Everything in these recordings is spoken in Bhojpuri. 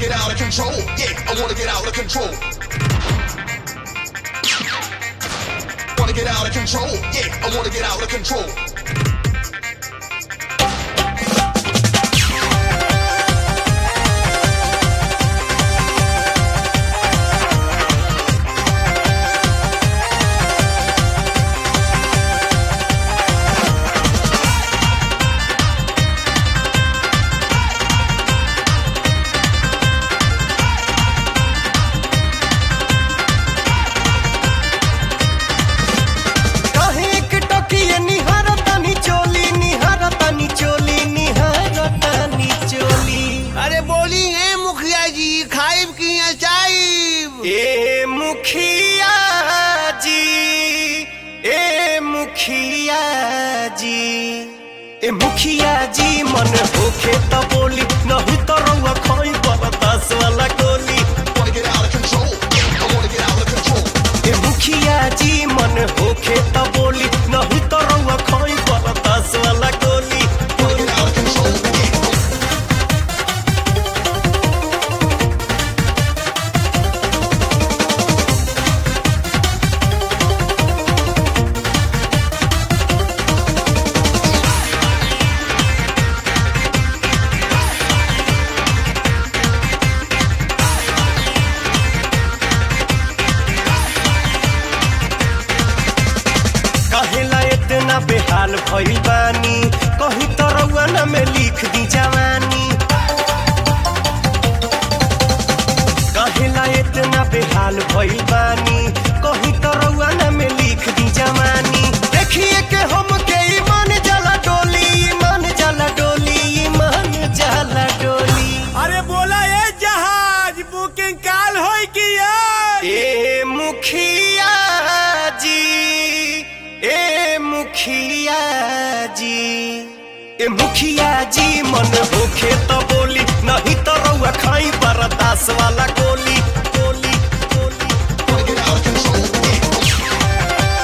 get out of control. Yeah, I wanna get out of control. Wanna get out of control. Yeah, I wanna get out of control. कहे एक टकिए निहारतानी चोली निहारतानी चोली निहारतानी चोली अरे बोली है मुखिया जी खाइब की चाइब ए मुखिया जी ए मुखिया जी ए मुखिया जी मन होखे त बोली नहीं तो रउआ खोई बरदास वाला गोली Wanna get out of control. Yeah, I wanna get out of control. ए मुखिया जी मन होखे त बोली नहीं तो रउआ खोई बरदास वाला गोली Wanna get out of control. Yeah. कहेला इतना बेहाल भइल बानी कहीं तो रउआ न में लिख दी जवानी कहेला इतना बेहाल भइल बानी कहीं तो रउआ न में लिख दी जवानी देखिए के हम के ईमान जला डोली ईमान जला डोली ईमान जला डोली अरे बोला ये जहाज बुकिंग काल हो की ए मुखिया जी ए मुखिया जी ए मुखिया जी मन होखे तो बोली नहीं तो रउआ खाई बरदास वाला गोली गोली गोली Wanna get out of control. Yeah.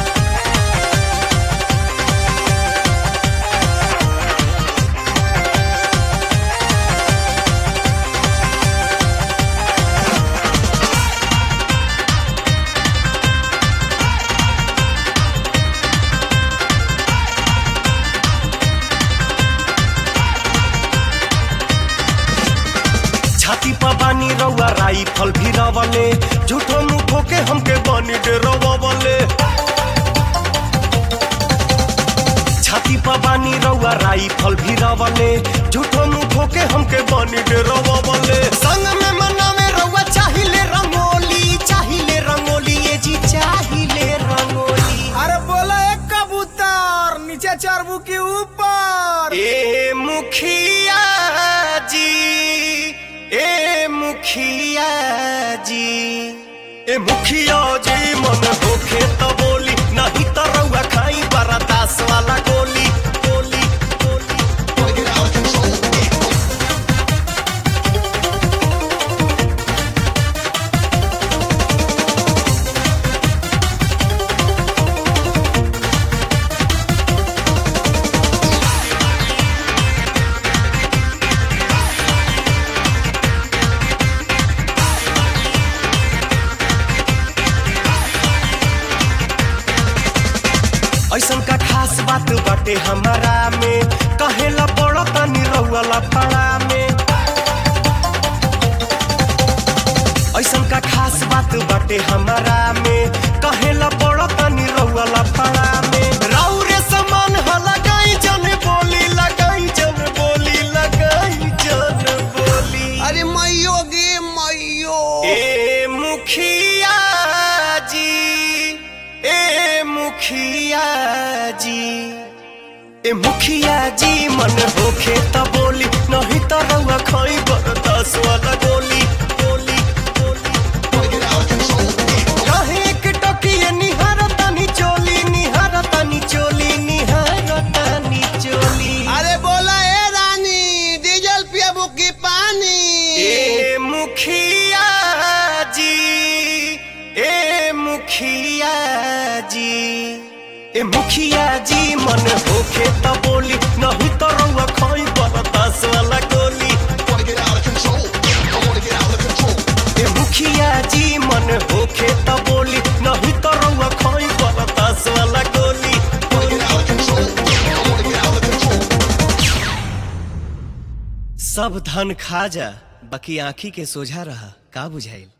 छाती पर बानी रउआ राइफल भी रवले झूठो मुठो के हमके बनी डरवले छाती पर बानी रउआ राइफल भी रवले झूठो मुठो के हमके बनी डरवले संग में मनावे रउआ चाहिले रंगोली चाहिले रंगोली ये जी चाहिले रंगोली अरे बोला एक कबूतर नीचे चरबू के ऊपर ए मुखिया जी ए मुखिया जी ए मुखिया जी मन होखे तो बोली नहीं तो रउआ खाई बरदास वाला गोली गोली गोली Wanna get out of control. Yeah. ऐसन का खास बात बाटे हमारा में कहेला बड़ा तनी रउआ पड़ा में ऐसन का खास बात बाटे हमारा में कहेला बड़ा तनी रउआ पड़ा में राउरे समान ह लगाई जन बोली लगाई जन बोली लगाई जन बोली अरे मैयो गे मैयो ए मुखिया जी ए मुखिया जी ए मुखिया जी मन होखे त बोली नहीं त रउआ खाई बरदास वाला गोली गोली गोली Wanna get out of control. Yeah. कहे एक टकिए निहारतानी चोली निहारतानी चोली निहारतानी चोली अरे बोला ए रानी डीजल पियाबू की पानी ए मुखिया जी ए मुखिया जी ए मुखिया जी मन होखे त बोली नहीं तो रउआ खाई बरदास वाला गोली Wanna get out of control. Yeah, I wanna सब धन खा जा बाकी आंखी के सोझा रहा का बुझाइल